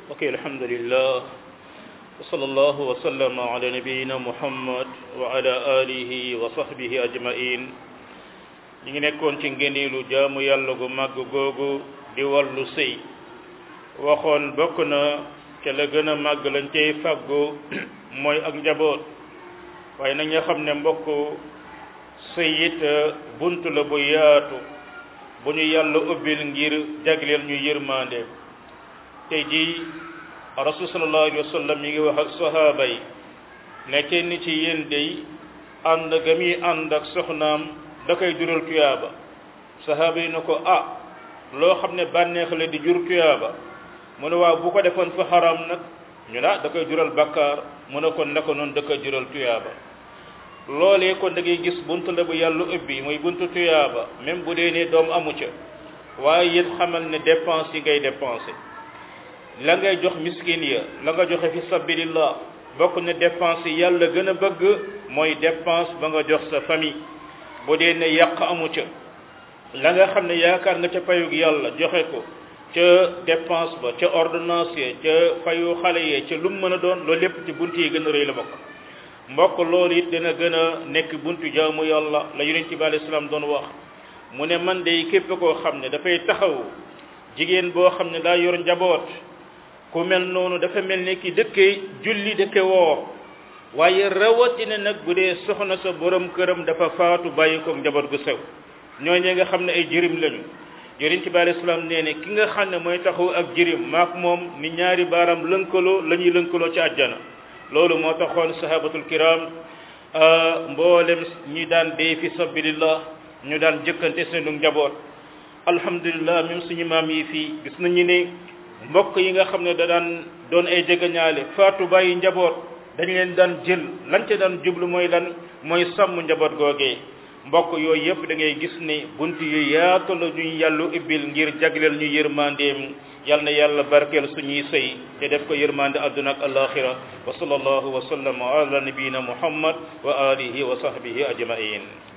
ok alhamdulillah wa sallallahu wa sallama ala nabiyina muhammad wa ala alihi wa sahbihi ajmain ñi ngi nekkoon ci ngëneelu jaamu yàlla gu màgg googu di wàllu sëy waxoon bokk na ca la gën a màgg lañ cay fàggu mooy ak njaboot waaye nag nga xam ne mbokk sëy it bunt la bu yaatu bu ñu yàlla ubbil ngir jagleel ñu yërmande tey jii rasul sallallahu alayhi wa sallam mi ngi wax ak sahaaba yi ne kenn ci yéen day ànd ga muy ànd ak soxnaam da koy jural tuyaaba sahaaba yi na ko ah loo xam ne bànneex la di jur tuyaaba mu ne waaw bu ko defoon fa xaram nag ñu na da koy jural bakkaar mu ne kon naka noonu da koy jural tuyaaba loolee kon da ngay gis buntu la bu yàlla ubbi muy buntu tuyaaba même bu dee ne doom amu ca waaye it xamal ne dépense yi ngay dépensé la ngay jox miskin ya la nga joxe fi sabilillah bokk na dépense yi yàlla gën a bëgg mooy dépense ba nga jox sa famille bu dee ne yàq amu ca la nga xam ne yaakaar nga ca payug yàlla joxe ko ca dépense ba ca ordonnance ya ca fayu xale yee ca lu mu mën a doon loolu lépp ci bunt yi gën a rëy la bokk mbokk loolu it dina gën a nekk buntu jaamu yàlla la yonent bi alayhi salaam doon wax mu ne man de képp koo xam ne dafay taxaw jigéen boo xam ne daa yor njaboot ku mel noonu dafa mel ni ki dëkke julli dëkke woor waaye rawatina nag bu dee soxna sa borom këram dafa faatu bàyyi ko njaboot gu sew ñooñu nga xam ne ay jirim lañu yonent bi alayhi salaam nee ne ki nga xam ne mooy taxaw ak jirim maak moom ni ñaari baaram lënkaloo la ñuy lënkaloo ci àjjana loolu moo taxoon sahabatul kiram mboolem ñi daan dee fi sabilillah ñu daan jëkkante seenu njaboot alhamdulillah même suñu maam yi fii gis nañu ne mbokk yi nga xam ne da daan doon ay jegeñaale faatu bàyyi njaboot dañ leen daan jël lan ca daan jublu mooy lan mooy sàmm njaboot googee mbokk yooyu yëpp da ngay gis ne bunt yu yaatu la ñuy yàllu ibbil ngir jagleel ñu yërmandeem yal na yàlla barkeel suñuy sëy te def ko yërmande àdduna ak alaxira wa sallallahu wa sallam ala nabiyina muhammad wa alihi wa sahbihi ajmain